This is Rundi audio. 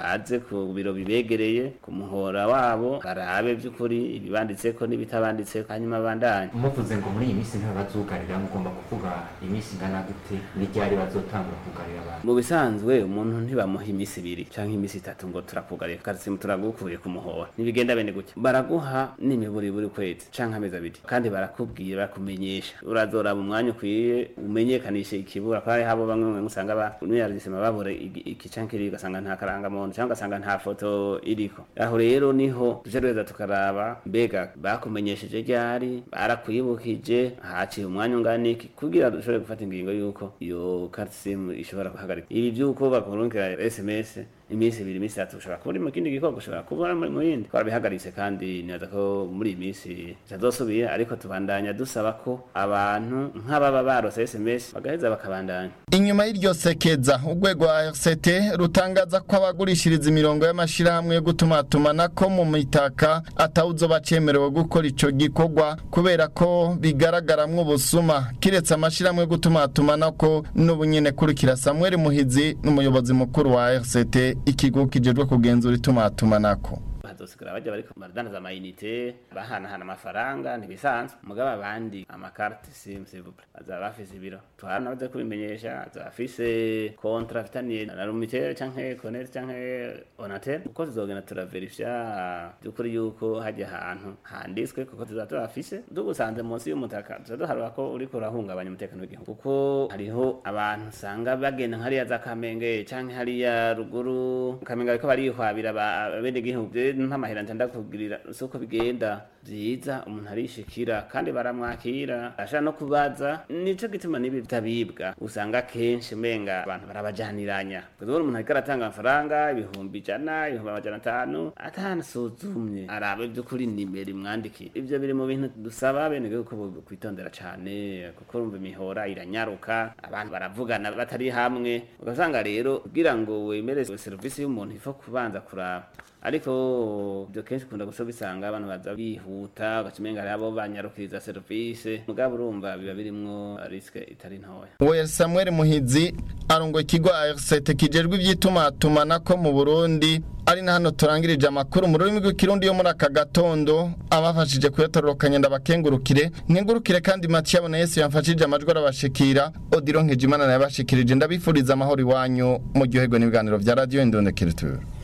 baze ku biro bibegereye ku muhora wabo barabe by'ukuri ibibanditseko n'ibitabanditseko hanyuma bandanye muvuze ngo muri iyi minsi ntibazugarira mugomba kuvuga iminsi ingana gute n'iryari bazotangura kugarira abantu mu bisanzwe umuntu ntibamuha iminsi ibiri canke iminsi itatu ngo turakugariye karisimu turagukuye ku muhora ntibigenda bene gutya baraguha n'imiburi buri kwezi canke amezi abiri kandi barakubwira barakumenyesha urazoraba umwanya ukwiye umenyekanishe ikibura kandi habo bamwe mwe usanga ba nuyardisema babura igi- iki canke kiri ugasanga nta karangamuntu canke ugasanga nta foto iriko aho rero niho tuje rweza tukaraba mbega bakumenyesheje ryari barakwibukije haciye umwanya ungana iki kugira dushobore gufata ingingo yuko iyo karisimu ishobora guhagarika ibi by'uko bakurungikira sms iminsi ibiri iminsi itatu ushobora kuba uri mu kindi gikorwa ushobora kuba uri mu yindi twarabihagaritse kandi nibaza ko muri iyi minsi bitazosubira ariko tubandanya dusaba ko abantu nk'ababa barose sms bagaheza bakabandanya inyuma y'iryo sekeza urwego rwa RCT rutangaza ko abagurishiriza imirongo y'amashirahamwe yo gutumatumanako mu mitaka atawuzo bacemerewe gukora ico gikorwa kubera ko bigaragaramwo ubusuma kiretse amashirahamwe yo gutumatumanako n'ubunyene kurikira Samuel Muhizi n'umuyobozi mukuru wa RCT ikigo kijejwe kugenzura itumatumanako bazosigara bajya bariko baradandaza amayinite bahanahana amafaranga ntibisanzwe mugabo abandi amakarte sim sivuple bazaba bafise ibiro tuhana baze kubimenyesha azaba afise kontra afitaniye na rumitere canke konete canke onatel uko tuzogenda turaverifya by'ukuri yuko hajya ahantu handitswe kuko tuzaba tubafise dugusanze munsi y'umutaka tuza duharura ko uriko urahungabanya umutekano w'igihugu kuko hariho abantu usanga bagenda hariya za kamenge canke hariya ruguru kamenge bariko barihwabira abenegihugu nk'amahera ntanda kugirira uko bigenda byiza umuntu arishikira kandi baramwakira ashaka no kubaza nico gituma nibi bitabibwa usanga kenshi umenga abantu barabajaniranya kuzobona umuntu ariko aratanga amafaranga ibihumbi ijana ibihumbi amajana atanu atanasuzumye arabe by'ukuri nimero imwandikiye ivyo biri mu bintu dusaba bene ko kwitondera cane kuko urumva imihora iranyaruka abantu baravugana batari hamwe ugasanga rero kugira ngo wemere serivisi y'umuntu ifo kubanza kuraba ariko ibyo kenshi ukunda gusa bisanga abantu baza bihuta ugacimenga hari abo banyarukiriza serivisi mugabo urumva biba birimwo risike itari ntoya Uwe Samuel Muhizi arongo ikigo RCT kijejwe ivy'itumatumanako mu Burundi ari na hano turangirije amakuru mu rurimi rw'ikirundi yo muri aka gatondo abafashije kuyatororokanya ndabakengurukire nkengurukire kandi Mathieu abona Yesu yamfashije amajwi arabashikira Odiro Nkejimana yabashikirije ndabifuriza amahoro iwanyu mu gihugu n'ibiganiro vya Radio Indonekere